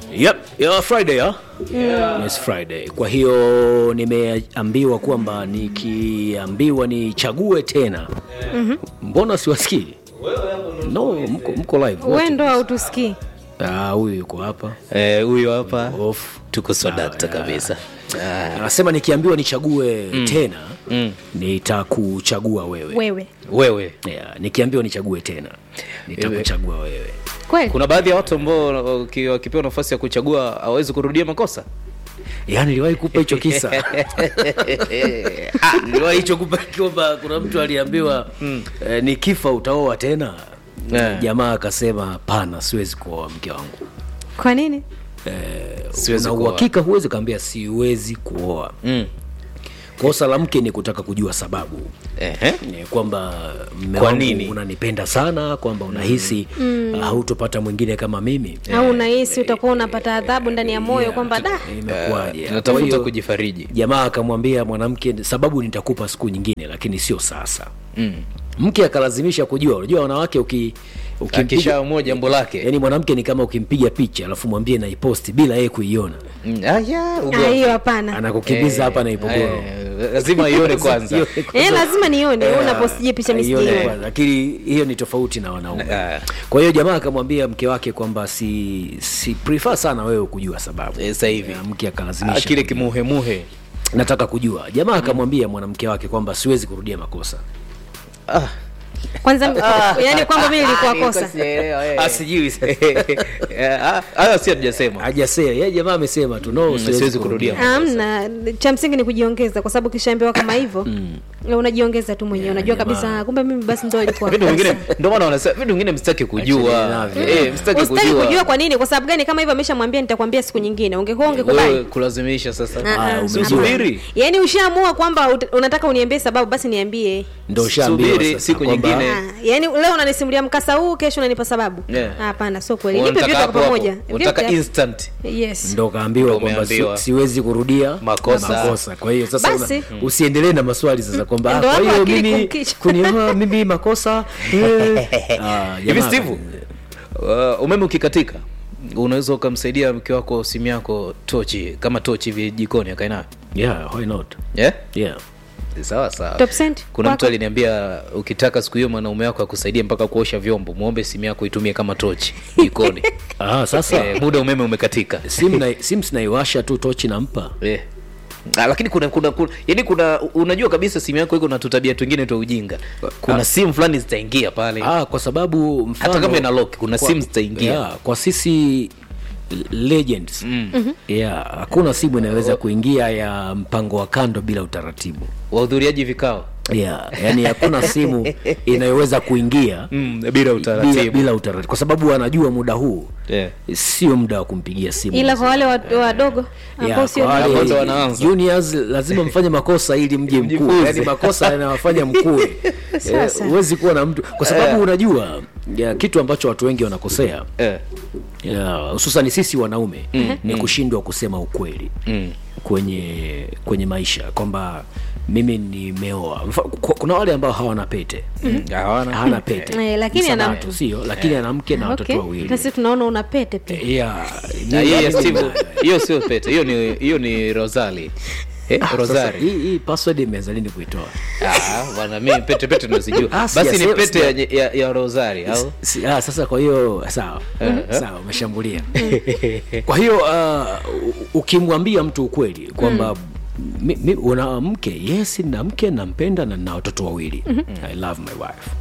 Yep, yeah, Friday ya? Yes, Friday. Kwa hiyo nimeambiwa kwamba nikiambiwa nichague tena mbona siwasikii? No, mko, mko live wote. we ndo hautusikii Ah, huyu yuko hapa Eh, huyo hapa off. tuko swadakta kabisa Ah, Anasema nikiambiwa nichague tena nitakuchagua wewe. wewe wewe Yeah, nikiambiwa nichague tena nitakuchagua wewe. kweli kuna baadhi ya watu ambao waki- wakipewa nafasi ya kuchagua hawezi kurudia makosa Yaani niliwahi kupa hicho kisa. Ah, niliwahi hicho kupa kwamba kuna mtu aliambiwa eh, nikifa utaoa tena. Yeah. Jamaa akasema hapana, siwezi kuoa mke wangu. kwa nini Siwezi Una kuoa. uhakika huwezi kaambia siwezi kuoa. Mm. Kosa la mke ni kutaka kujua sababu. Ehe. Ni kwamba mme Kwa wangu nini? unanipenda sana, kwamba unahisi uh, hautopata mwingine kama mimi. au unahisi utakuwa unapata adhabu ndani ya moyo kwamba da Imekuwaje? Kwa natafuta hiyo, kujifariji jamaa akamwambia mwanamke sababu nitakupa siku nyingine lakini sio sasa Mm. mke akalazimisha kujua unajua wanawake uki, ukimpiga akishaamua jambo lake yani mwanamke ni kama ukimpiga picha alafu mwambie naiposti bila yeye kuiona Mm, aya, Ah, ugomvi. hiyo hapana anakukimbiza Eh, hapa na ipogoro eh, lazima ione kwanza eh lazima nione wewe unaposije picha Aione misijiona kwanza, lakini hiyo ni tofauti na wanaume Ah. kwa hiyo jamaa akamwambia mke wake kwamba si si prefer sana wewe kujua sababu Eh, sasa hivi. Ya, mke Ah, akalazimisha kile kujua. kimuhemuhe nataka kujua jamaa akamwambia mwanamke wake kwamba siwezi kurudia makosa Ah. kwanza yani kwamba mimi nilikuwa kosa Ah, sijui Ah, hayo si hatujasema hajasema yeye jamaa amesema tu no siwezi, siwezi kurudia kurudia. amna cha msingi ni kujiongeza kwa sababu kishaambiwa kama hivyo mm. unajiongeza tu mwenyewe unajua kabisa ah, kumbe mimi basi ndo ilikuwa vitu vingine kosa. ndio maana wanasema vitu vingine msitaki kujua Achana navyo. eh msitaki Usitaki kujua kujua kwa nini kwa sababu gani kama hivyo ameshamwambia nitakwambia siku nyingine ungekuwa ungekubali wewe kulazimisha sasa Ah, ah, umejua. subiri yaani ushaamua kwamba ut- unataka uniambie sababu basi niambie ndo ushaambiwa Subiri sasa siku kwamba- nyingine. Ah, yaani leo unanisimulia mkasa huu kesho unanipa sababu Yeah. hapana sio kweli nipe Unataka vyote hapo kwa hapo. pamoja unataka Vyote. instant yes ndo kaambiwa Ndo kwamba si, umeambiwa. siwezi kurudia Makosa. makosa. kwa hiyo sasa Basi. una, usiendelee na maswali sasa kwamba ah, Ndo kwa hapo hiyo akili mimi kumkichwa. kunioa mimi makosa eh. Ah, hivi jamaa- steve uh, umeme ukikatika unaweza ukamsaidia mke wako simu yako tochi kama tochi hivi jikoni akainayo yeah why not yeah? yeah sawa sawa Top cent, kuna mtu kwako? aliniambia ukitaka siku hiyo mwanaume wako akusaidie mpaka kuosha vyombo muombe simu yako itumie kama tochi jikoni ah sasa eh, muda umeme umekatika simu na simu sinaiwasha tu tochi nampa eh. Ah, lakini kuna kuna, kuna yani kuna unajua kabisa simu yako iko na tutabia twingine twa ujinga kuna simu fulani zitaingia pale ah kwa sababu mfano, hata kama ina lock kuna kwa- simu zitaingia yeah, kwa sisi legends mm. yeah, hakuna simu inaweza kuingia ya mpango wa kando bila utaratibu wahudhuriaji vikao yeah, yani hakuna simu inayoweza kuingia mm, bila bila, utaratibu bila utaratibu kwa sababu anajua muda huu yeah. sio muda wa kumpigia simu ila kwa wale wa- wadogo ambao Yeah, sio kwa wale Hapo ndo wanaanza. juniors lazima mfanye makosa ili mje mkuu Mjifunze. yani makosa yanawafanya mkue Sasa. Eh, huwezi kuwa na mtu kwa sababu unajua ya, kitu ambacho watu wengi wanakosea eh. ya, hususan sisi wanaume ni kushindwa kusema ukweli mm. kwenye kwenye maisha kwamba mimi nimeoa Mfa- ku- kuna wale ambao hawana pete hawana hana pete Eh, lakini Ni ana sabato, mtu. sio lakini ana mke na watoto okay. wawili na sisi tunaona una pete pia Yeah, Na ni- hiyo ya ni- Steve, hiyo sio pete hiyo ni hiyo ni rosali eh, Sasa, rosari hii hii password imeanza lini kuitoa Ah, bwana mimi pete pete nazijua Ah, basi ni sijasema- pete ya, ya, ya rosari au Si- ah, sasa kwa hiyo sawa sawa umeshambulia kwa hiyo uh, u- ukimwambia mtu ukweli kwamba mi, mi, una mke yes na mke nampenda na na watoto wawili i love my wife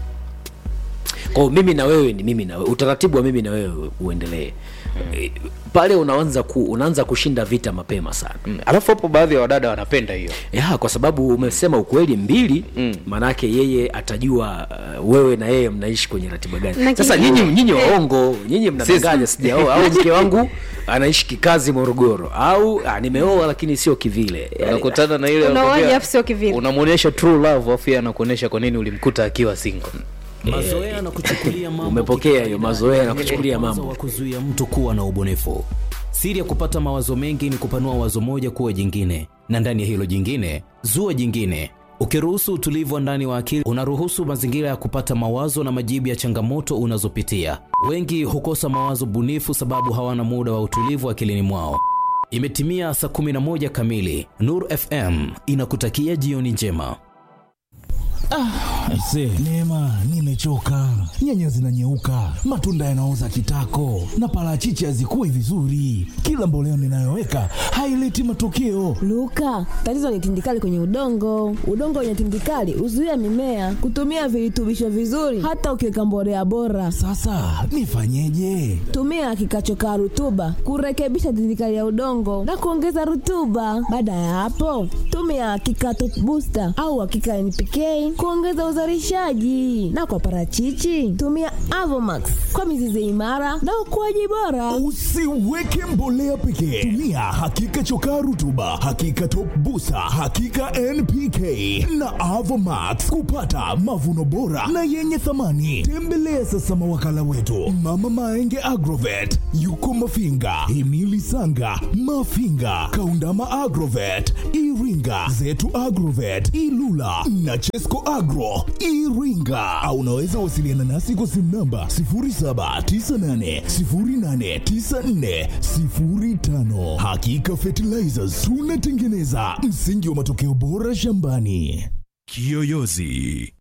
kwa hiyo mimi na wewe ni mimi na wewe utaratibu wa mimi na wewe uendelee Eh, pale unaanza ku, unaanza kushinda vita mapema sana Mm, alafu hapo baadhi ya wadada wanapenda hiyo ya kwa sababu umesema ukweli mbili Mm. maanake yeye atajua uh, wewe na yeye mnaishi kwenye ratiba gani Na sasa kingine- nyinyi nyinyi waongo nyinyi mnadanganya sijaoa au mke wangu anaishi kikazi morogoro au ah, nimeoa lakini sio kivile Yaani, unakutana na ile Unaoaje anakwambia- afu sio kivile? unamwonyesha true love afu yeye anakuonyesha kwa nini ulimkuta akiwa single mazoea na kuchukulia mambo umepokea hiyo kikawaida mazoea na ndio kuchukulia mwanzo mambo wa kuzuia mtu kuwa na ubunifu siri ya kupata mawazo mengi ni kupanua wazo moja kuwa jingine na ndani ya hilo jingine zua jingine Ukiruhusu utulivu wa ndani wa akili, unaruhusu mazingira ya kupata mawazo na majibu ya changamoto unazopitia. Wengi hukosa mawazo bunifu sababu hawana muda wa utulivu akilini mwao. Imetimia saa 11 kamili. Nur FM inakutakia jioni njema. Aise, Neema, nimechoka. Nyanya zinanyeuka, matunda yanaoza kitako, na parachichi hazikui vizuri. Kila mbolea ninayoweka haileti matokeo. Luka, tatizo ni tindikali kwenye udongo. Udongo wenye tindikali huzuia mimea kutumia virutubisho vizuri, hata ukiweka mbolea bora. Sasa nifanyeje? Tumia kikachokaa rutuba kurekebisha tindikali ya udongo na kuongeza rutuba. Baada ya hapo, tumia kikato booster au hakika NPK kuongeza uzalishaji, na kwa parachichi tumia Avomax kwa mizizi imara na ukuaji bora. Usiweke mbolea pekee, tumia hakika chokaa rutuba, hakika top busa, hakika NPK na Avomax kupata mavuno bora na yenye thamani. Tembelea sasa mawakala wetu Mama Maenge Agrovet, yuko Mafinga, Himili Sanga, Mafinga, Kaundama Agrovet, Iringa, Zetu Agrovet, Ilula na Chesco Agro Iringa, au unaweza wasiliana nasi kwa simu namba 0798089405. Hakika Fertilizers tunatengeneza msingi wa matokeo bora shambani. Kiyoyozi.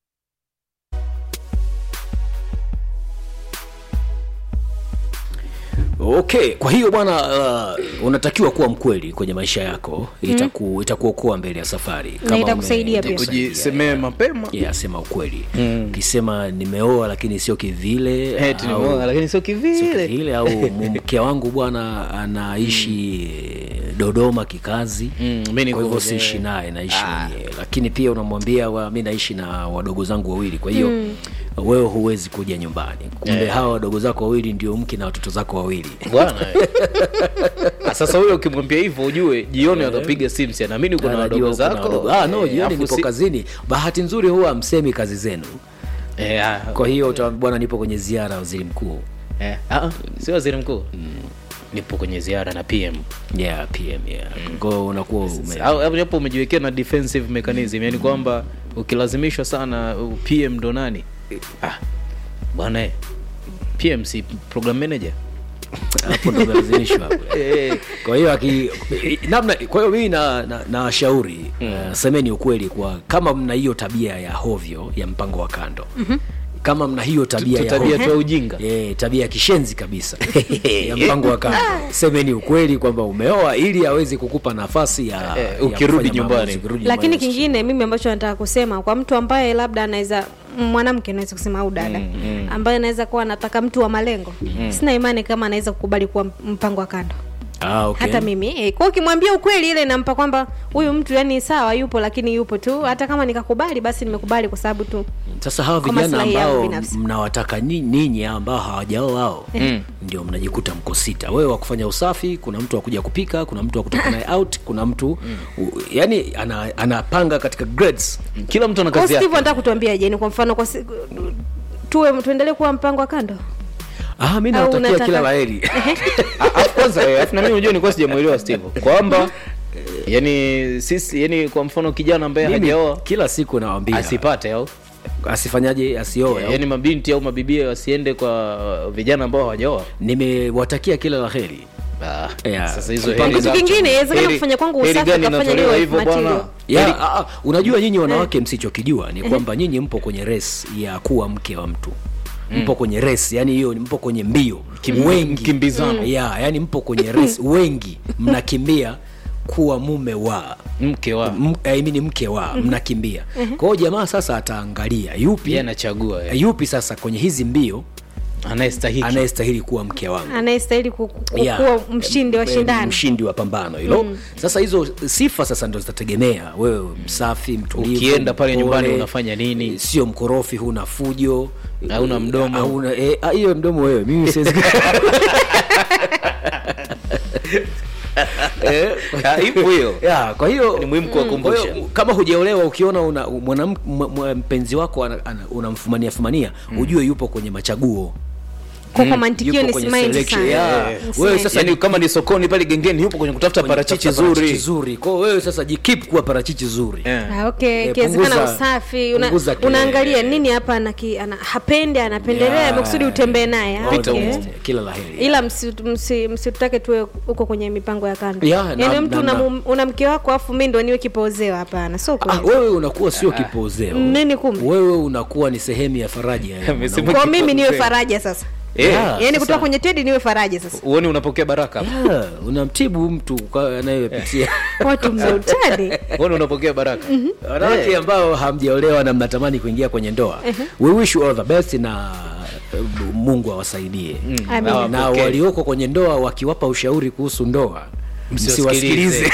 okay kwa hiyo bwana uh, unatakiwa kuwa mkweli kwenye maisha yako itaku, itakuokoa mbele ya safari Na itakusaidia pia. kujisemea mapema yeah, sema ukweli ukisema nimeoa lakini sio kivile Eh, tunamuona, lakini sio sio kivile kivile au mke wangu bwana anaishi dodoma kikazi Mm, mi niko kwa hivyo kwenye- siishi naye naishi mwenyewe lakini pia unamwambia wa, mi naishi na wadogo zangu wawili kwa hiyo wewe huwezi kuja nyumbani kumbe hawa wadogo zako wawili ndio mke na watoto zako wawili bwana Ah, sasa huyo ukimwambia hivyo ujue jioni atapiga simu si anaamini kuna Anajua wadogo kuna zako wadogo. Ah, no Eh, jioni afu nipo si- kazini bahati nzuri huwa amsemi kazi zenu Eh, ah, kwa hiyo uta- bwana nipo kwenye ziara ya waziri mkuu eh, ah, si waziri mkuu nipo kwenye ziara na pm yeah pm yeah kwao unakuwa ume- Au- au hapo umejiwekea na defensive mechanism yani kwamba ukilazimishwa sana uh, pm ndo nani ah, bwana eh, pm si program manager hapo ndo umelazimishwa hapo kwa hiyo aki namna kwa hiyo mimi na, na, na shauri uh, semeni ukweli kwa kama mna hiyo tabia ya hovyo ya mpango wa kando mm-hmm. kama mna hiyo tabia Tu- ya tabia hovyo- tu ya ujinga. eh, tabia ya kishenzi kabisa ya mpango wa kando semeni ukweli kwamba umeoa ili aweze kukupa nafasi ya, Eh, ya ukirudi kufanya nyumbani. maamuzi, ukirudi lakini nyumbani. kingine mimi ambacho nataka kusema kwa mtu ambaye labda anaweza mwanamke naweza kusema au dada mm, mm. ambaye anaweza kuwa anataka mtu wa malengo mm. sina imani kama anaweza kukubali kuwa mpango wa kando ah, okay. hata mimi eh, kwa ukimwambia ukweli ile nampa kwamba huyu mtu yani sawa yupo lakini yupo tu hata kama nikakubali basi nimekubali kwa sababu tu sasa hawa Kwa vijana maslahi yangu ambao binafsi. mnawataka ni- ninyi ambao hawajaoa hao ndio mnajikuta mko sita wewe wa kufanya usafi kuna mtu wa kuja kupika kuna mtu wa kutoka naye out kuna mtu u, yani ana, anapanga katika grades kila mtu ana kwa kazi Steve yake anataka kutuambia je ni kwa mfano kwa si, tuwe tuendelee kuwa mpango wa kando ah, mi Au nawatakia unataka- kila laheri Ah, ah, kwanza eh, afu na mimi unajua nilikuwa sijamuelewa Steve kwamba yani sisi yani kwa mfano kijana ambaye Mimi hajaoa kila siku nawambia asipate au asifanyaje asioe au- yani mabinti au mabibia wasiende kwa vijana ambao hawajaoa nimewatakia kila laheri Ah, Yeah. sasa hizo Kupanga heri za- Kitu kingine, inawezekana heri- kufanya kwangu heri usafi, gani ukafanya inatolewa niwe hivyo material. bwana ya, Heri- ah, ah, unajua nyinyi wanawake msichokijua ni kwamba nyinyi mpo kwenye res ya kuwa mke wa mtu mpo kwenye res yani hiyo mpo kwenye mbio wengi mkimbizano. ya yani mpo kwenye res wengi mnakimbia kuwa mume wa mke wa M- I mean mke wa mnakimbia kwa hiyo jamaa sasa ataangalia yupi yeye anachagua eh, yupi sasa kwenye hizi mbio anayestahiki anayestahili kuwa mke wangu anayestahili ku- ku- Yeah. kuwa mshindi wa Eh, shindano mshindi wa pambano hilo sasa hizo sifa sasa ndo zitategemea wewe msafi mtulivu Ukienda pale mpole, nyumbani unafanya nini? sio mkorofi huna fujo Hauna mdomo. hauna eh, ah, hiyo mdomo wewe mimi siwezi Ah, ipo hiyo ya kwa hiyo Ni muhimu kuwakumbusha. kwa hiyo, kama hujaolewa ukiona una mwanam- mwa- mwa- mpenzi wako ana- ana- unamfumania fumania ujue yupo kwenye machaguo kwa kwa mantikio Yupo ni kwenye simaindi selection, sana yeah. Ni Wewe simaindi. sasa yani kama ni sokoni pale gengeni yupo kwenye kutafuta parachichi Kutafuta parachichi zuri zuri kwa hiyo wewe sasa jikip kuwa parachichi zuri Eh. Ah, okay Eh, ikiwezekana punguza- usafi una, punguza kile- unaangalia nini hapa anaki, ana, hapendi anapendelea Yeah. makusudi utembee naye ah, All okay. the best. kila la heri ila msitutake msi, msitutake tuwe huko kwenye mipango ya kando Yeah, na- yaani mtu na- una, na- mu- una mke wako afu mi ndo niwe kipoozeo hapana sio Ah, kweli wewe unakuwa sio kipozeo nini kumbe wewe unakuwa ni sehemu ya faraja ya Amesema mwanaume. kwa mimi niwe kipoozeo. faraja sasa Eh, Yeah. yaani sasa- kutoka kwenye tedi niwe faraja sasa uone unapokea baraka Yeah, unamtibu mtu kwa- anayepitia watu mmeutani uone unapokea baraka wanawake ambao hamjaolewa na mnatamani kuingia kwenye ndoa we wish you all the best na eh, mungu awasaidie Amina. na Okay. walioko kwenye ndoa wakiwapa ushauri kuhusu ndoa Msiwasikilize. msiwasikilize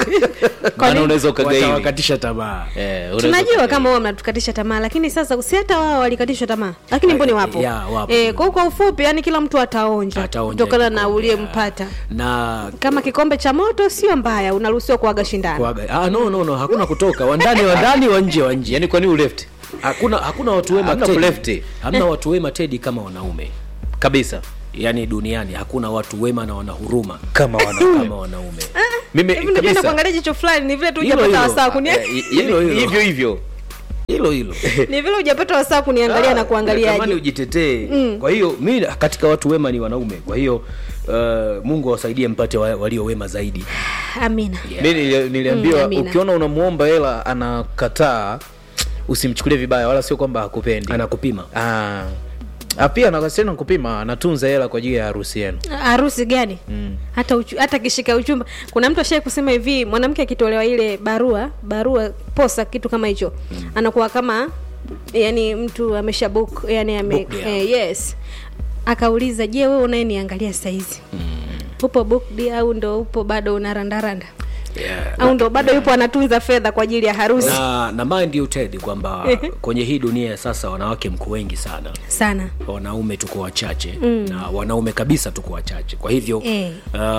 maana unaweza ukagaili watawakatisha tamaa Eh, unaweza tunajua ukagaili. kama wao mnatukatisha tamaa lakini sasa si hata wao walikatishwa tamaa lakini mboni wapo ya, wapo. Eh, kwa kwa ufupi yani kila mtu ataonja Ataonja kutokana na kikombe, uliyempata na kama kikombe cha moto sio mbaya unaruhusiwa kuaga shindano kuaga ah, no, no, no, hakuna kutoka wandani wandani wa nje wa nje yani kwani uleft hakuna hakuna watu wema Hamna Teddy. kulefti. hamna watu wema tedi kama wanaume kabisa yaani duniani hakuna watu wema na wana huruma kama wanaume kama wanaume mimi hivi nipenda kabisa kuangalia jicho fulani ni vile tu Hilo hujapata hilo. wasaa kunia Eh, hilo hilo hilo hivyo hivyo hilo hilo ni vile hujapata wasaa kuniangalia na natamani kuangaliaje ujitetee kwa hiyo mi katika watu wema ni wanaume kwa hiyo uh, mungu awasaidie mpate wa, walio wema zaidi amina mi nili- niliambiwa Mm, amina. ukiona unamuomba hela anakataa usimchukulie vibaya wala sio kwamba hakupendi anakupima Ah. Ah, pia nakasena kupima anatunza hela kwa ajili ya harusi yenu harusi gani hata uchu, hata kishika uchumba kuna mtu ashai kusema hivi mwanamke akitolewa ile barua barua posa kitu kama hicho anakuwa kama yani mtu amesha book yani ame, Booked, yeah. eh, yes akauliza je wewe unayeniangalia saizi upo booked au ndo upo bado unarandaranda yeah. au ndo bado yupo anatunza fedha kwa ajili ya harusi na na mind you Ted kwamba kwenye hii dunia ya sasa wanawake mko wengi sana sana wanaume tuko wachache mm. na wanaume kabisa tuko wachache kwa hivyo Eh.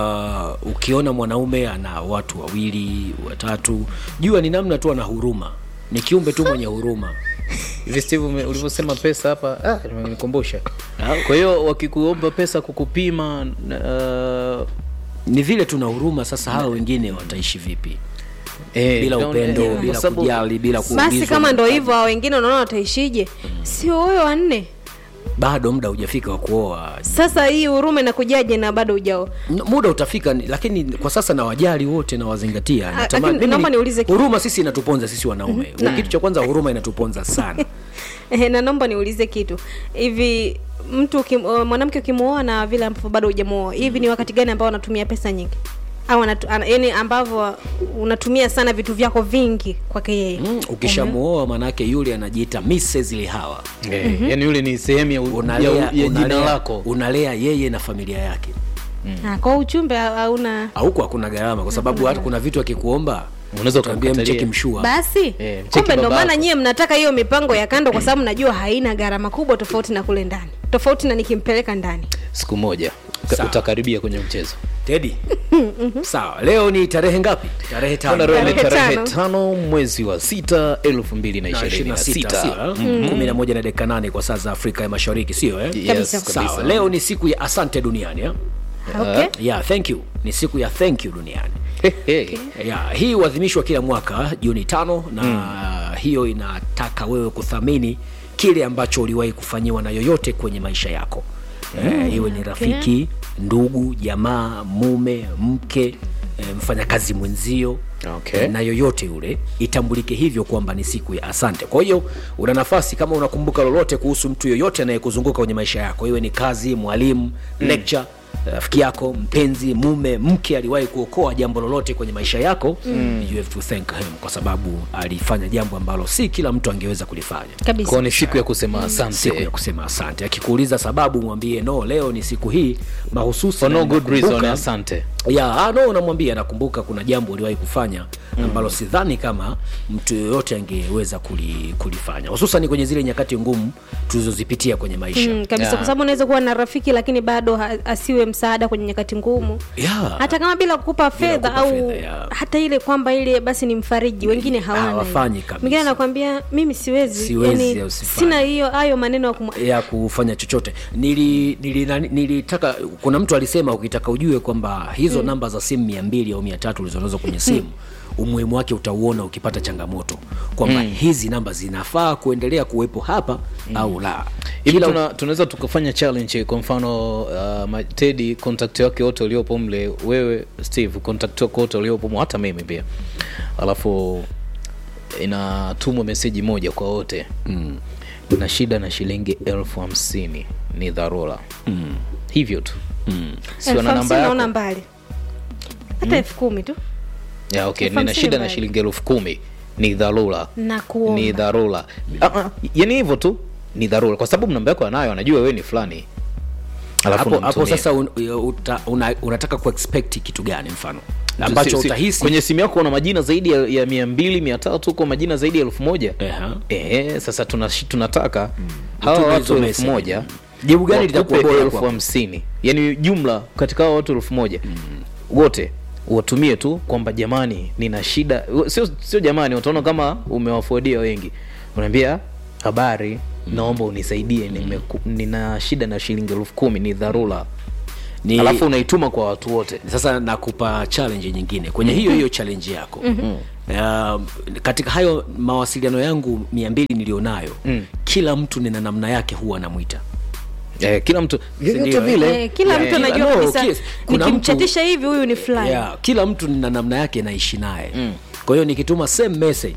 uh, ukiona mwanaume ana watu wawili watatu jua ni namna tu ana huruma ni kiumbe tu mwenye huruma hivi steve ume- ulivyosema pesa hapa ah, imenikumbusha kwa hiyo wakikuomba pesa kukupima uh, ni vile tuna huruma sasa hawa wengine wataishi vipi eh, bila down- upendo eh, kwa bila sababu- kujali bila basi kuulizwa kama ndo mahitaji. hivyo hao wengine unaona wataishije sio huyo wanne bado muda hujafika wa kuoa sasa hii huruma inakujaje na bado ujao N- muda utafika ni- lakini kwa sasa na wajali wote na wazingatia Ah, Natamani- lakini mimi naomba ni- niulize kitu. huruma sisi inatuponza sisi wanaume kitu cha kwanza huruma inatuponza sana Eh, na naomba niulize kitu hivi mtu ukim, uh, mwanamke ukimuoa na vile ambavyo bado hujamuoa hivi ni wakati gani ambao anatumia pesa nyingi au anatu, ana, yani ambavyo unatumia sana vitu vyako vingi kwake yeye mm, ukishamuoa manake yule anajiita Mrs. Lihawa eh, yani yule ni sehemu ya, u- ya, unalea, ya jina unalea, lako unalea yeye na familia yake Ah, kwa uchumbe ha- hauna huko hakuna gharama kwa sababu hata kuna vitu akikuomba Unaweza utaambia ukamkatalia. mcheki mshua basi Eh, mcheki kumbe ndo baba maana yako. nyie mnataka hiyo mipango ya kando kwa sababu najua haina gharama kubwa tofauti na kule ndani tofauti na nikimpeleka ndani siku moja ka- Sawa. utakaribia kwenye mchezo tedi sawa leo ni tarehe ngapi tarehe Bwana tano leo ni Tarehe tarehe tano. tano mwezi wa sita elfu mbili na Na ishirini na 26, sita sio, eh? kumi na moja na dakika nane kwa saa za afrika ya mashariki sio eh? Yes, Kabisa. kabisa. sawa leo ni siku ya asante duniani eh? okay. yeah, thank you ni siku ya thank you duniani He, he. yeah, hii huadhimishwa kila mwaka juni tano na mm. hiyo inataka wewe kuthamini kile ambacho uliwahi kufanyiwa na yoyote kwenye maisha yako mm. iwe ni rafiki ndugu jamaa mume mke eh, mfanyakazi mwenzio Okay. eh, na yoyote yule itambulike hivyo kwamba ni siku ya asante kwa hiyo una nafasi kama unakumbuka lolote kuhusu mtu yoyote anayekuzunguka kwenye maisha yako iwe ni kazi mwalimu mm. lecture rafiki yako mpenzi mume mke aliwahi kuokoa jambo lolote kwenye maisha yako mm. you have to thank him kwa sababu alifanya jambo ambalo si kila mtu angeweza kulifanya kabisa kwao ni siku ya kusema siku asante ya kusema asante akikuuliza sababu mwambie no leo ni siku hii mahususi for na no good reason ninakumbuka- asante ya ah, no namwambia nakumbuka kuna jambo uliwahi kufanya ambalo sidhani kama mtu yoyote angeweza kuli, kulifanya hususan kwenye zile nyakati ngumu tulizozipitia kwenye maisha Mm, kabisa Yeah. kwa sababu unaweza kuwa na rafiki lakini bado ha, asiwe msaada kwenye nyakati ngumu yeah. hata kama bila kukupa fedha kukupa au fedha, yeah. hata ile kwamba ile basi ni mfariji wengine hawana hawafanyi hiyo. kabisa. mwingine anakwambia mimi siwezi, Siwezi yani, au sifanyi. sina hiyo hayo maneno ya kumwa- ya kufanya chochote nili, nili, nani- nilitaka kuna mtu alisema ukitaka ujue kwamba hizo namba za simu mia mbili au mia tatu ulizonazo kwenye simu umuhimu wake utauona ukipata changamoto kwamba hizi namba zinafaa kuendelea kuwepo hapa au la hivi Kila- tuna, tunaweza tukafanya challenge kwa mfano uh, ma- tedi contact wake wote waliopo mle wewe steve contact wake wote waliopo mle, hata mimi pia alafu inatumwa meseji moja kwa wote mm. na shida na shilingi elfu hamsini ni dharura mm. hivyo tu mm. sio elfu na namba hamsini naona yako mbali hata elfu kumi tu ya, okay. elfu nina hamsini shida na mbali. shilingi elfu kumi ni dharura na kuomba ni dharura Ah, ah, yani hivyo tu ni dharura kwa sababu namba yako anayo anajua wewe ni fulani alafu hapo, hapo unamtumia. sasa un, uta, una, unataka kuexpect kitu gani mfano ambacho Si- si- utahisi kwenye simu yako una majina zaidi ya, ya mia mbili mia tatu huko majina zaidi ya elfu moja Eha. Ehe, sasa tuna, tunataka hawa Utume watu hizo elfu message. moja Jibu gani wakupe litakuwa bora elfu kwako? hamsini yani jumla katika hawa watu elfu moja wote watumie tu kwamba jamani nina shida sio, sio jamani utaona kama umewafuadia wengi unaambia habari naomba unisaidie nimeku, nina shida na shilingi elfu kumi ni dharura ni, alafu unaituma kwa watu wote sasa nakupa challenge nyingine kwenye hiyo hiyo challenge yako uh, katika hayo mawasiliano yangu mia mbili nilionayo Mm. kila mtu nina namna yake huwa anamwita eh, kila mtu Sindio, yote vile Eh, kila Yeah, mtu kila- anajua no, kabisa kies- kuna mtu- nikimchatisha hivi huyu ni fulani yeah, kila mtu nina namna yake naishi naye kwa hiyo nikituma same message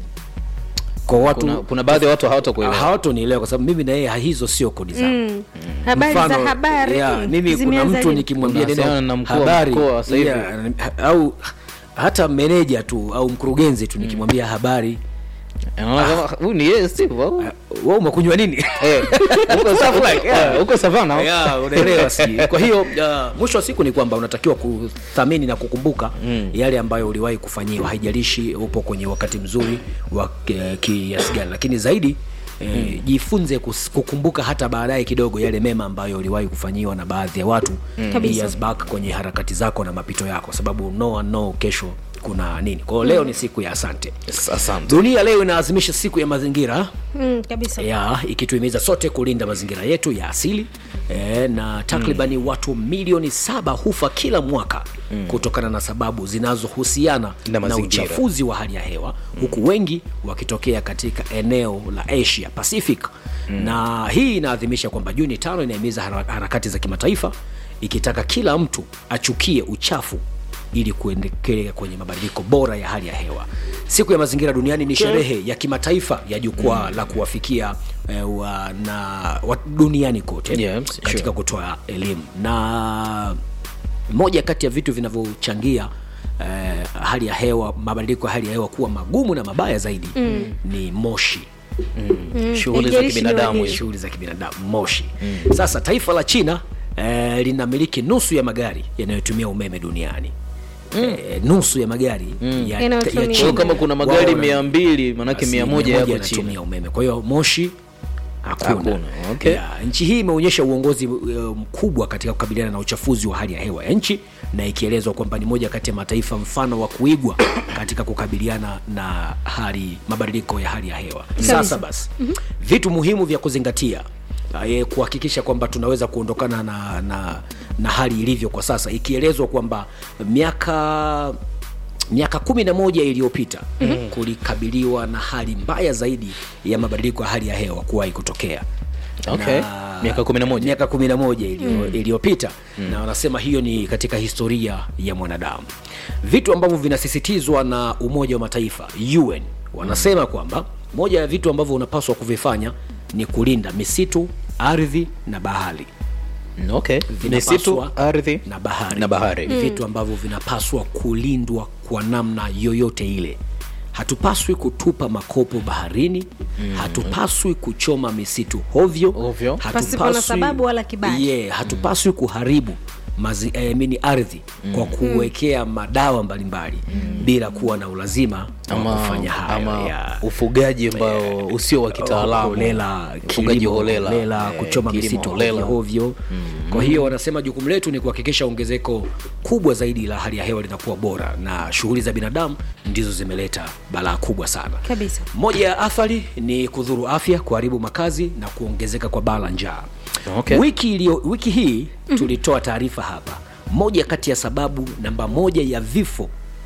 kwa watu kuna, kuna baadhi ya watu hawatakuelewa hawatonielewa kwa sababu mimi na yeye hizo sio kodi zangu Mm. habari za Mfano, habari yeah, mm, mimi kuna zimeanza mtu lini? nikimwambia Unawasiliana neno na mkuu wa habari mkoa sasa hivi. yeah, ha- au hata meneja tu au mkurugenzi tu nikimwambia habari anaona kama huyu ni yeye Steve au we umekunywa nini eh huko Savana eh, huko Savana Yeah, unaelewa si kwa hiyo uh, mwisho wa siku ni kwamba unatakiwa kuthamini na kukumbuka mm. yale ambayo uliwahi kufanyiwa haijalishi upo kwenye wakati mzuri wa eh, kiasi gani lakini zaidi Eh, jifunze kus- kukumbuka hata baadaye kidogo yale mema ambayo uliwahi kufanyiwa na baadhi ya watu Kabisa. years back kwenye harakati zako na mapito yako sababu no one know kesho kuna nini kwa hiyo leo ni siku ya asante asante dunia leo inaazimisha siku ya mazingira mm, kabisa ya ikituhimiza sote kulinda mazingira yetu ya asili e, na takribani mm. watu milioni saba hufa kila mwaka mm. kutokana na sababu zinazohusiana Na na, mazingira. uchafuzi wa hali ya hewa mm. huku wengi wakitokea katika eneo la asia pacific mm. na hii inaadhimisha kwamba juni tano inahimiza hara- harakati za kimataifa ikitaka kila mtu achukie uchafu ili kuendelea kwenye mabadiliko bora ya hali ya hewa siku ya mazingira duniani ni sherehe ya kimataifa ya jukwaa mm. la kuwafikia eh, wa, na wa, duniani kote Yeah, katika sure. kutoa elimu na moja kati ya vitu vinavyochangia eh, hali ya hewa mabadiliko ya hali ya hewa kuwa magumu na mabaya zaidi mm. ni moshi shughuli za haijalishi ni kibinadamu waje. hizo. shughuli za kibinadamu moshi mm. sasa taifa la china eh, linamiliki nusu ya magari yanayotumia umeme duniani mm. eh, nusu ya magari mm. ya, Yanayotumia ya Kwa China kama kuna magari Wao wana- mia mbili manake basi mia moja yako chini yanatumia umeme kwa hiyo moshi hakuna, Hakuna, okay. yeah, nchi hii imeonyesha uongozi uh, mkubwa katika kukabiliana na uchafuzi wa hali ya hewa ya nchi na ikielezwa kwamba ni moja kati ya mataifa mfano wa kuigwa katika kukabiliana na hali mabadiliko ya hali ya hewa sasa basi mm-hmm. vitu muhimu vya kuzingatia eh, kuhakikisha kwamba tunaweza kuondokana na, na, na hali ilivyo kwa sasa ikielezwa kwamba miaka miaka kumi na moja iliyopita mm-hmm. kulikabiliwa na hali mbaya zaidi ya mabadiliko ya hali ya hewa kuwahi kutokea Okay. Miaka 11. miaka kumi na moja iliyo- iliyopita na wanasema hiyo ni katika historia ya mwanadamu vitu ambavyo vinasisitizwa na umoja wa mataifa un wanasema kwamba moja ya vitu ambavyo unapaswa kuvifanya ni kulinda misitu ardhi na bahari okay Vinapaswa- misitu ardhi na bahari na bahari ni vitu ambavyo vinapaswa kulindwa kwa namna yoyote ile hatupaswi kutupa makopo baharini mm. hatupaswi kuchoma misitu hovyo Ovyo. Pasipo na sababu wala kibali. yeah, hatupaswi kuharibu mazi, eh, mini ardhi kwa kuwekea madawa mbalimbali bila kuwa na ulazima wa ama, kufanya hayo ama ya ufugaji ambao usio wa kitaalamu holela, ufugaji kilimo holela, holela, eh, kuchoma kilimo misitu holela. hovyo kwa hiyo wanasema jukumu letu ni kuhakikisha ongezeko kubwa zaidi la hali ya hewa linakuwa bora na shughuli za binadamu ndizo zimeleta balaa kubwa sana kabisa moja ya athari ni kudhuru afya kuharibu makazi na kuongezeka kwa baa la njaa Okay. wiki, ilio, wiki hii tulitoa taarifa hapa moja kati ya sababu namba moja ya vifo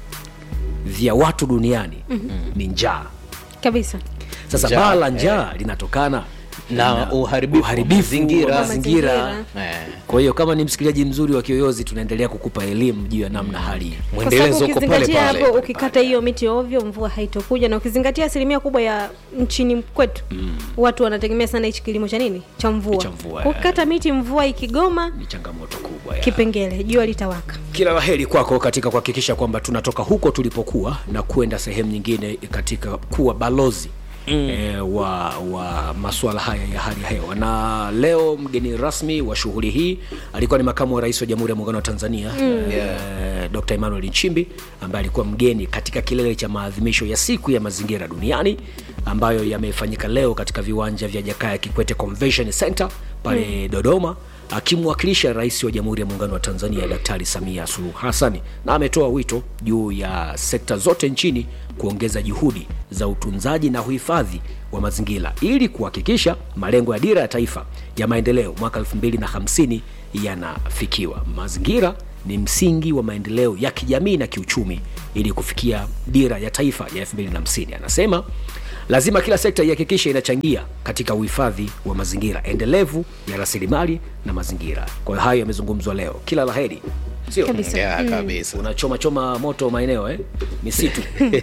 vya watu duniani ni njaa kabisa sasa Njaa, baa la njaa linatokana na uharibifu wa uharibifu mazingira. wa Wa mazingira mazingira. Eh, kwa hiyo kama ni msikilizaji mzuri wa kiyoyozi tunaendelea kukupa elimu juu ya namna hali kwa mwendelezo sababu uko pale ukizingatia pale hapo ukikata hiyo miti ovyo mvua haitokuja na ukizingatia asilimia kubwa ya nchini kwetu watu wanategemea sana hichi kilimo cha nini cha mvua Cha mvua, ukikata miti mvua ikigoma ni changamoto kubwa ya. kipengele jua litawaka kila laheri kwako katika kuhakikisha kwamba tunatoka huko tulipokuwa na kwenda sehemu nyingine katika kuwa balozi Mm. E, wa wa masuala haya ya hali ya hewa na leo mgeni rasmi wa shughuli hii alikuwa ni makamu wa rais wa jamhuri ya muungano wa tanzania mm. e, dr emmanuel nchimbi ambaye alikuwa mgeni katika kilele cha maadhimisho ya siku ya mazingira duniani ambayo yamefanyika leo katika viwanja vya jakaya kikwete convention center pale mm. dodoma akimwakilisha rais wa jamhuri ya muungano wa tanzania daktari samia suluhu hasani na ametoa wito juu ya sekta zote nchini kuongeza juhudi za utunzaji na uhifadhi wa mazingira ili kuhakikisha malengo ya dira ya taifa ya maendeleo mwaka 250 yanafikiwa mazingira ni msingi wa maendeleo ya kijamii na kiuchumi ili kufikia dira ya taifa ya 250 anasema lazima kila sekta ihakikishe inachangia katika uhifadhi wa mazingira endelevu ya rasilimali na mazingira kwa hiyo hayo yamezungumzwa leo kila laheri sio Kabisa. yeah, kabisa unachoma choma moto maeneo eh? misitu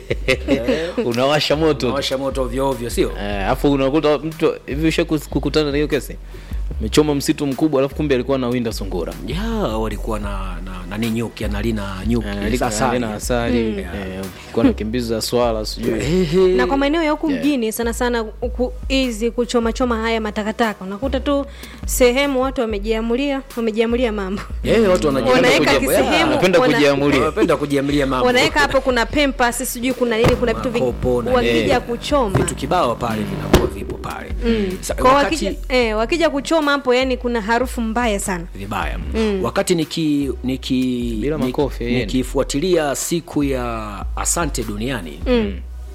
unawasha moto unawasha moto ovyo ovyo sio Eh, alafu unakuta mtu hivi usha kukutana na hiyo kesi mechoma msitu mkubwa alafu kumbe alikuwa na winda sungura ya walikuwa na na nani nyuki analina nyuki Eh, asali. na asali eh, kulikuwa na kimbiza swala sijui Ehe. na kwa maeneo ya huku Yeah. mjini sana sana huku hizi kuchomachoma haya matakataka unakuta tu sehemu watu wamejiamulia wamejiamulia mambo Eh, watu wanaji- Wanaweka kuji- kisehemu, wanapenda wana- kujiamulia wanapenda kujiamlia mambo wanaweka hapo kuna pempas sijui kuna nini kuna vitu vingi Makopo na- wakija eh, kuchoma vitu kibao pale vinakuwa vipo pale Sa- kwa wakati- wakija, eh, wakija kuchoma hapo yani kuna harufu mbaya sana vibaya mm. wakati niki niki Bila ni- makofi, yeye. nikifuatilia siku ya asante duniani mm.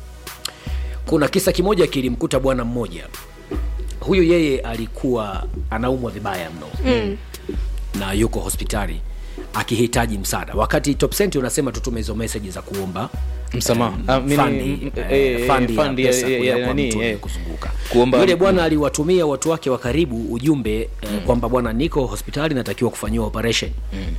kuna kisa kimoja kilimkuta bwana mmoja huyu yeye alikuwa anaumwa vibaya mno mm. na yuko hospitali akihitaji msaada wakati top Cent unasema tutume hizo meseji za kuomba Msamaha. eh, Ah, mini- fundi, mm, eh, eh, fundi ya fundi ya- pesa ya- kuja ya kwa nani, mtu eh, kuzunguka kuomba- yule bwana aliwatumia watu wake wa karibu ujumbe eh, kwamba bwana niko hospitali natakiwa kufanyiwa operation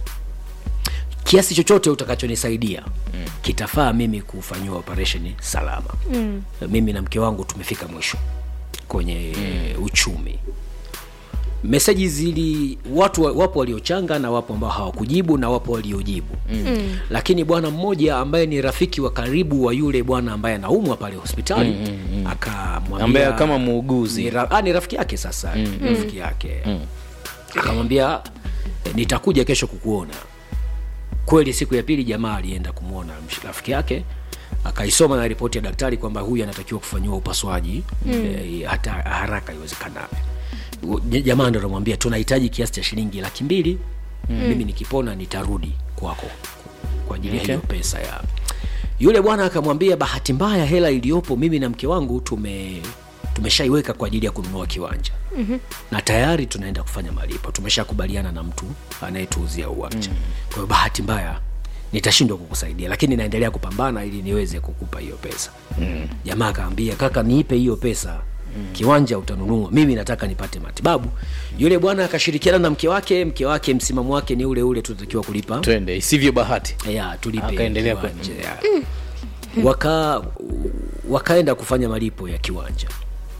kiasi chochote utakachonisaidia mm. kitafaa mimi kufanyiwa operation salama mm. mimi na mke wangu tumefika mwisho kwenye mm. uchumi meseji zili watu wa- wapo waliochanga na wapo ambao hawakujibu na wapo waliojibu mm. lakini bwana mmoja ambaye ni rafiki wa karibu wa yule bwana ambaye anaumwa pale hospitali mm, mm, akamwambia ambaye kama muuguzi ni, ra, ah, ni rafiki yake sasa mm. rafiki yake mm. akamwambia "Eh, nitakuja kesho kukuona kweli siku ya pili jamaa alienda kumwona msh- rafiki yake akaisoma na ripoti ya daktari kwamba huyu anatakiwa kufanyiwa upasuaji mm. e, hata haraka iwezekanavyo U- j- jamaa ndo anamwambia tunahitaji kiasi cha shilingi laki mbili mm. mimi nikipona nitarudi kwako kwa ajili ya Okay. hiyo pesa ya yule bwana akamwambia bahati mbaya hela iliyopo mimi na mke wangu tume tumeshaiweka kwa ajili ya kununua kiwanja mm-hmm. na tayari tunaenda kufanya malipo tumeshakubaliana na mtu anayetuuzia uwanja mm. kwa hiyo bahati mbaya nitashindwa kukusaidia lakini naendelea kupambana ili niweze kukupa hiyo pesa mm. jamaa akaambia kaka niipe hiyo pesa mm. kiwanja utanunua mimi nataka nipate matibabu yule bwana akashirikiana na mke wake mke wake msimamo wake ni ule ule tunatakiwa kulipa twende isivyo bahati ya tulipe Akaendelea kiwanja, ya. waka wakaenda kufanya malipo ya kiwanja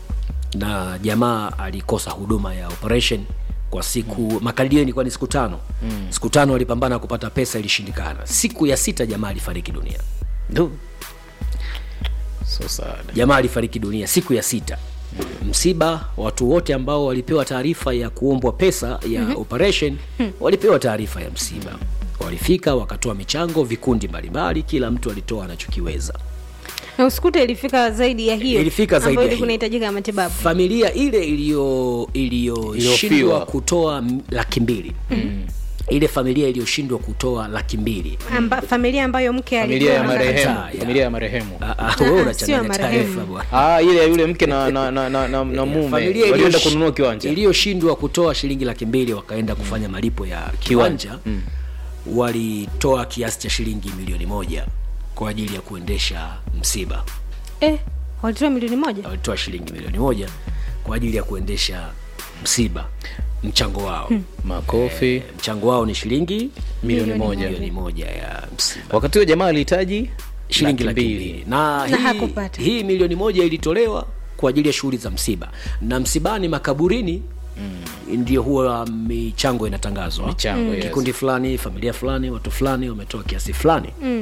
na jamaa alikosa huduma ya operation kwa siku mm. makadirio ilikuwa ni siku tano mm. siku tano alipambana kupata pesa ilishindikana siku ya sita jamaa alifariki dunia Du. so sad jamaa alifariki dunia siku ya sita msiba watu wote ambao walipewa taarifa ya kuombwa pesa ya mm-hmm. operation walipewa taarifa ya msiba walifika wakatoa michango vikundi mbalimbali kila mtu alitoa anachokiweza na usikute ilifika zaidi ya hiyo Ilifika zaidi ambayo ya ilikuwa hiyo. inahitajika matibabu familia ile iliyo iliyoshindwa Iliyofiwa. kutoa m- laki mbili mm. ile familia iliyoshindwa kutoa laki mbili Amba, familia ambayo mke familia ya alikuwa marehemu Kataa, ya. familia ya marehemu Ah, ah, wewe sio unachanganya marehemu. taarifa bwana ah ile ya yule mke na na na, na, na, na mume familia walienda iliyosh- kununua kiwanja iliyoshindwa kutoa shilingi laki mbili wakaenda kufanya malipo ya kiwanja mm. walitoa kiasi cha shilingi milioni moja kwa ajili ya kuendesha msiba eh, walitoa milioni moja walitoa shilingi milioni moja kwa ajili ya kuendesha msiba mchango wao hmm. makofi mchango wao ni shilingi milioni moja milioni moja ya msiba wakati huo jamaa alihitaji shilingi laki laki mbili mbili na, Na hii, hakupata. hii milioni moja ilitolewa kwa ajili ya shughuli za msiba na msibani makaburini mm. ndio huwa michango inatangazwa Michango, yes. kikundi fulani familia fulani watu fulani wametoa kiasi fulani mm.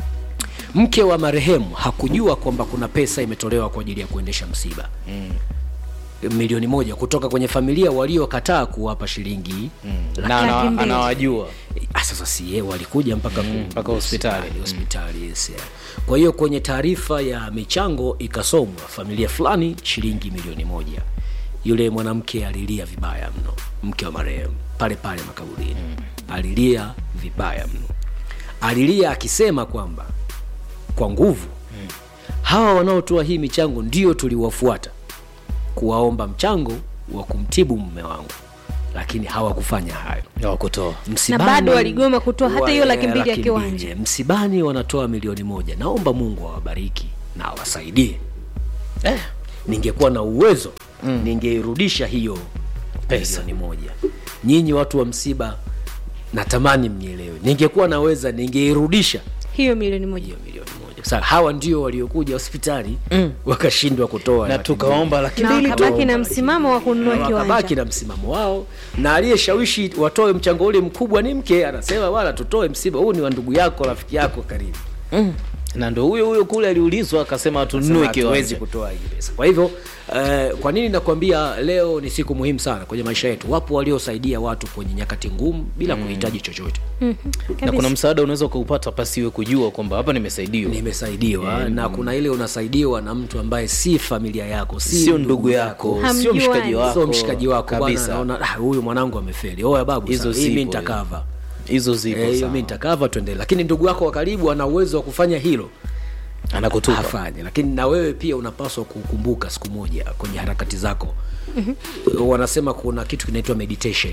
mke wa marehemu hakujua kwamba kuna pesa imetolewa kwa ajili ya kuendesha msiba mm milioni moja kutoka kwenye familia waliokataa kuwapa shilingi mm. na ana- Laki mbili. anawajua Ah, sasa si yeye walikuja mpaka mm, mpaka hospitali. hospitali yes, yeah. kwa hiyo kwenye taarifa ya michango ikasomwa familia fulani shilingi milioni moja yule mwanamke alilia vibaya mno mke wa marehemu pale pale makaburini mm. alilia vibaya mno alilia akisema kwamba kwa nguvu mm. hawa wanaotoa hii michango ndio tuliwafuata kuwaomba mchango wa kumtibu mume wangu lakini hawakufanya hayo wakutoa msibani, bado waligoma kutoa hata wa- hiyo laki mbili ya laki kiwanja. mbili. msibani wanatoa milioni moja naomba mungu awabariki na awasaidie eh, ningekuwa na uwezo mm. ningeirudisha hiyo pesa ni moja nyinyi watu wa msiba natamani mnielewe ningekuwa naweza ningeirudisha hiyo milioni moja hiyo milioni moja sasa hawa ndio waliokuja hospitali mm. wakashindwa kutoa na laki tukaomba laki na mbili wakabaki na msimamo wa kununua wakabaki kiwanja na msimamo wao na aliyeshawishi watoe mchango ule mkubwa ni mke anasema wala tutoe msiba huu ni wa ndugu yako rafiki yako karibu na ndo huyo huyo kule aliulizwa akasema Sema tununue hatuwezi kiwanja kutoa hii pesa kwa hivyo eh, kwa nini nakwambia leo ni siku muhimu sana kwenye maisha yetu wapo waliosaidia watu kwenye nyakati ngumu bila mm. kuhitaji chochote na kuna msaada unaweza ukaupata pasiwe kujua kwamba hapa nimesaidiwa nimesaidiwa mm. na kuna ile unasaidiwa na mtu ambaye si familia yako si sio ndugu yako sio Hamjuani. mshikaji wako sio mshikaji wako bwana kabisa naona "Ah, huyu mwanangu amefeli oya babu Hizo sawa, hii mi zipo, nitakava hizo zipo Eh, hiyo sawa. mi nitakava tuendelee lakini ndugu yako wa karibu ana uwezo wa kufanya hilo anakutupa hafanye lakini na wewe pia unapaswa kukumbuka siku moja kwenye harakati zako mm-hmm. wanasema kuna kitu kinaitwa meditation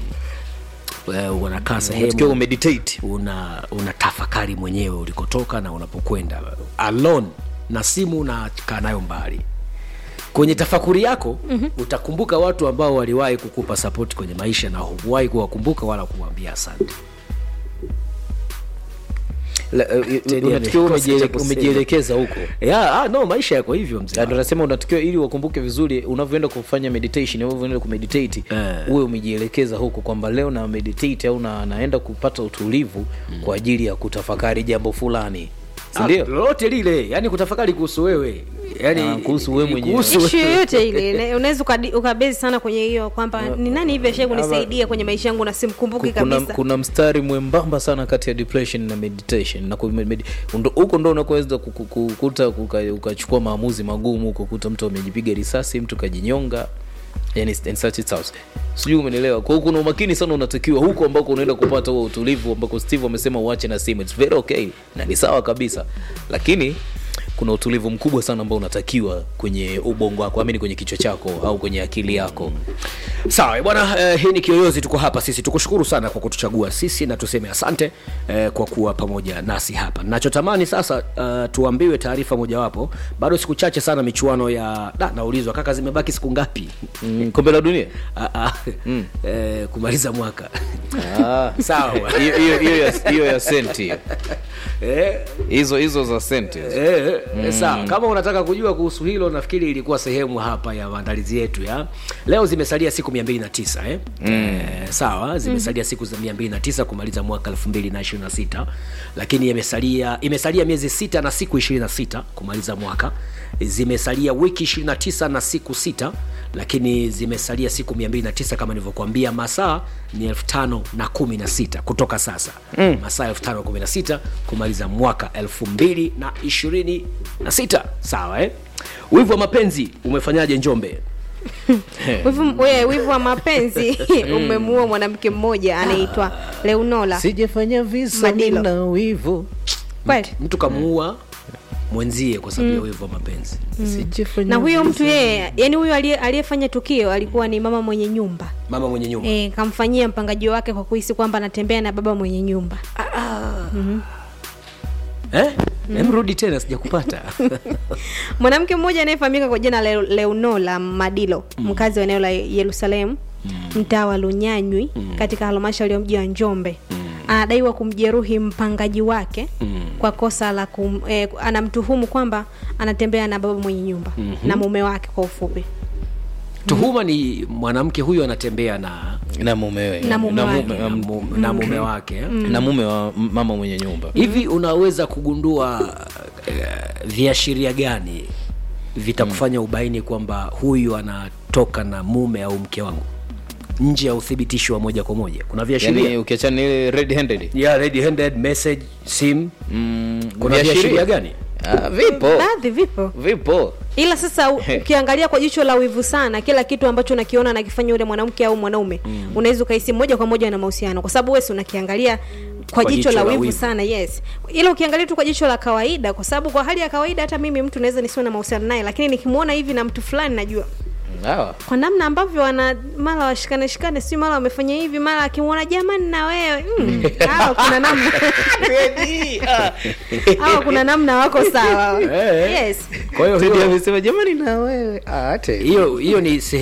Eh, unakaa tukiwa sehemu umeditate una una tafakari mwenyewe ulikotoka na unapokwenda alone na simu unakaa nayo mbali kwenye tafakuri yako mm-hmm. utakumbuka watu ambao waliwahi kukupa sapoti kwenye maisha na hukuwahi kuwakumbuka wala kuwaambia asante La- eh, Teddy unatakiwa amekosa umejiele- cha kusema. umejielekeza huko yeah, ah, no maisha yako hivyo mzee Na ndo nasema unatakiwa ili wakumbuke vizuri unavyoenda kufanya meditation au unavyoenda kumeditate Eh. uwe umejielekeza huko kwamba leo na meditate au na, naenda kupata utulivu kwa ajili ya kutafakari jambo fulani Ah, sindio lolote lile yani kutafakari kuhusu wewe yani Ah, kuhusu wewe ni mwenyewe. kuhusu ishu wewe. yoyote ile ina- unaweza ukadi- ukabezi sana kwenye hiyo kwamba ni nani hivi ashai kunisaidia kwenye maisha yangu na simkumbuki kuna, kabisa kuna mstari mwembamba sana kati ya depression na meditation na ku- med- ndo- huko ndo unakoweza ku- ku- kukuta uka- ukachukua maamuzi magumu kukuta mtu amejipiga risasi mtu kajinyonga yani and such it sounds. sijui umenielewa kwa hiyo kuna umakini sana unatakiwa huko ambako unaenda kupata huo utulivu ambako steve amesema uache na simu its very okay na ni sawa kabisa lakini kuna utulivu mkubwa sana ambao unatakiwa kwenye ubongo wako amini kwenye kichwa chako au kwenye akili yako sawa bwana eh, hii ni kiyoyozi tuko hapa sisi tukushukuru sana kwa kutuchagua sisi na tuseme asante eh, kwa kuwa pamoja nasi hapa nachotamani sasa uh, tuambiwe taarifa mojawapo bado siku chache sana michuano ya da, naulizwa kaka zimebaki siku ngapi mm, kombe la dunia Ah, ah, eh, kumaliza mwaka Ah. sawa bwana. hiyo hiyo- hiyo ya- hiyo ya senti hiyo. eh, hizo hizo za senti hizo. eh, mm. sawa kama unataka kujua kuhusu hilo nafikiri ilikuwa sehemu hapa ya maandalizi yetu ya leo zimesalia siku 209 eh? mm. eh, sawa zimesalia siku za 209 kumaliza mwaka 2026 lakini imesalia imesalia miezi sita na siku 26 kumaliza mwaka zimesalia wiki 29 na siku sita lakini zimesalia siku 209 kama nilivyokuambia masaa ni 5016 kutoka sasa mm. masaa 5016 kumaliza mwaka 2026 sawa eh? wivu wa mapenzi umefanyaje njombe wivu, we, wivu wa mapenzi umemuua mwanamke mmoja anaitwa Leonola sijafanya visa Madilo. na wivu kweli mtu kamuua mwenzie kwa sababu ya wivu wa mapenzi Sijafanya na huyo visa. mtu yeye yani huyo aliye- aliyefanya tukio alikuwa ni mama mwenye nyumba mama mwenye nyumba e, kamfanyia mpangaji wake kwa kuhisi kwamba anatembea na baba mwenye nyumba eh? Em, rudi tena sijakupata mwanamke mmoja anayefahamika kwa jina la leonola madilo mkazi wa eneo la yerusalemu mtaa wa lunyanywi katika halmashauri ya mji wa njombe anadaiwa kumjeruhi mpangaji wake kwa kosa la kum, eh, anamtuhumu kwamba anatembea na baba mwenye nyumba na mume wake kwa ufupi tuhuma ni mwanamke huyu anatembea na na mumewe Na mume wake. na, mu, na mume wake eh? na mume wa m- mama mwenye nyumba hivi unaweza kugundua uh, viashiria gani vitakufanya ubaini kwamba huyu anatoka na mume au mke wangu nje ya uthibitisho wa moja kwa moja kuna viashiria yani ukiachana na ile red handed yeah, red handed message sim mm, kuna viashiria. viashiria gani ah, vipo baadhi vipo vipo ila sasa u- ukiangalia kwa jicho la wivu sana kila kitu ambacho unakiona anakifanya yule mwanamke au mwanaume mm. unaweza ukahisi moja kwa moja na mahusiano kwa sababu wesi unakiangalia kwa, jicho, la wivu, sana yes ila ukiangalia tu kwa jicho la kawaida kwa sababu kwa hali ya kawaida hata mimi mtu naweza nisiwe na mahusiano naye lakini nikimwona hivi na mtu fulani najua Sawa. kwa namna ambavyo wana mara washikane shikane si mara wamefanya hivi mara akimwona jamani na wewe mm, hawa kuna namna hawa kuna namna wako sawa Eh. yes kwa hiyo Teddy hiyo amesema jamani na wewe ah, ate hiyo hiyo ni